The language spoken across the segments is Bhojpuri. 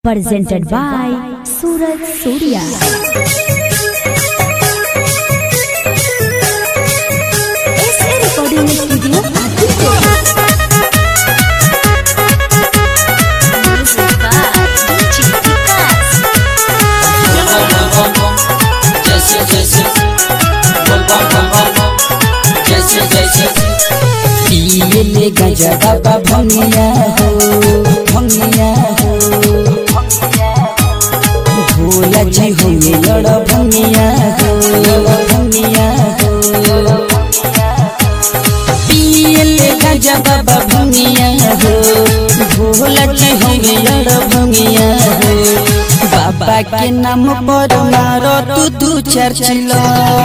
presented by Suraj Surya. SA Recording Studio, Aditya. Music by DJ Vikas. जैसे जैसे बोल बम बम बम बम जैसे जैसे पिए ले गजा बाबा भंगिया हो भंगिया हो भोला जी हो ये लड़ भंगिया हो भंगिया हो पिए ले गजा बाबा भंगिया हो भोला जी हो ये लड़ भंगिया हो बाबा के नाम पर मारो तू तू चर्चिला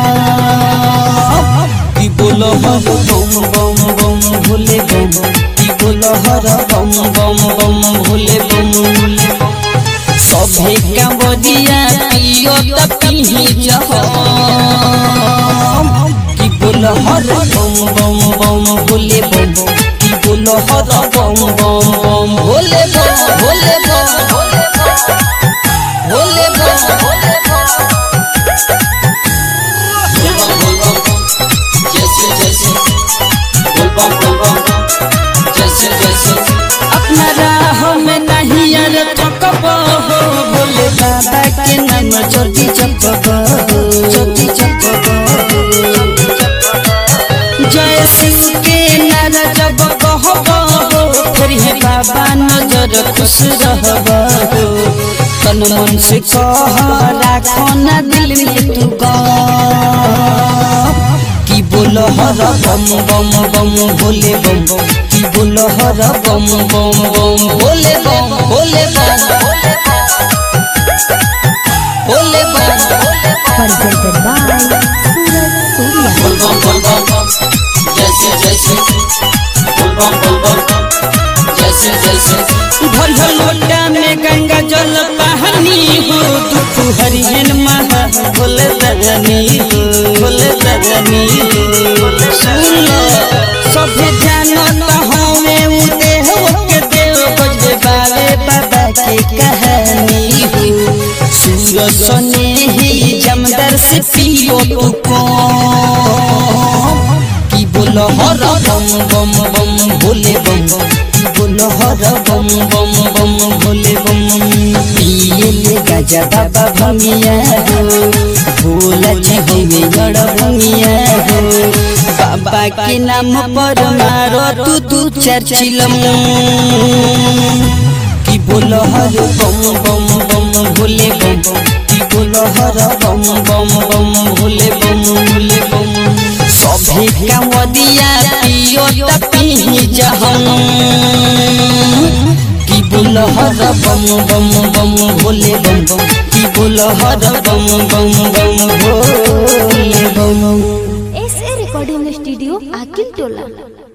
की बोलो हर बम बम बम भोले बम की बोलो हर बम बम बम भोले बम सभे कांवरिया पियो त पिही जह की बोलो हर बम बम बम भोले बम की बोलो हर बम बम बम भोले बम भोले बम भोले बम भोले बम भोले बम जैसे जैसे बोल बम बोल बम जैसे जैसे अपना राह में नहीं यार थकब हो भोले बाबा के नाम ज्योति जपब ज्योति जपब जय शिव के नारा जब कहब हो फिर हे बाबा नजर खुश रहब हो तन मन से कह राखो ना दिल में तू गम की बोल हर बम बम बम भोले बम की बोल हर बम बम बम भोले बम भोले बम भोले बम Presented by Suraj Surya. बोल बम बोल बम जैसे जैसे बोल बम बोल बम जैसे जैसे भर भर लोटा में गंगा जल कहानी हो दुख हरिहन महा भोले दजनी हो भोले दजनी हो सुन लो सभे जानत हमें उदे हो के देव बजबे बाबे बाबा के कहानी हो सूरज सने ही जमदर से पियो तू कौन की बोल हर बम बम बम भोले बम की बोल हर बम बम बम भोले बम पिए ले गजा बाबा भंगिया हो भोला जी हो गड़ भंगिया हो बाबा के नाम पर मारो तू तू चर्चिलम की बोल हर बम बम बम भोले बम की बोल हर बम बम बम भोले बम भोले बम सभे कांवदिया पियो त पिही जहम की बोल हर बम बम बम भोले बम की बोल हर बम बम बम भोले बम SA Recording Studio, Akin Tola.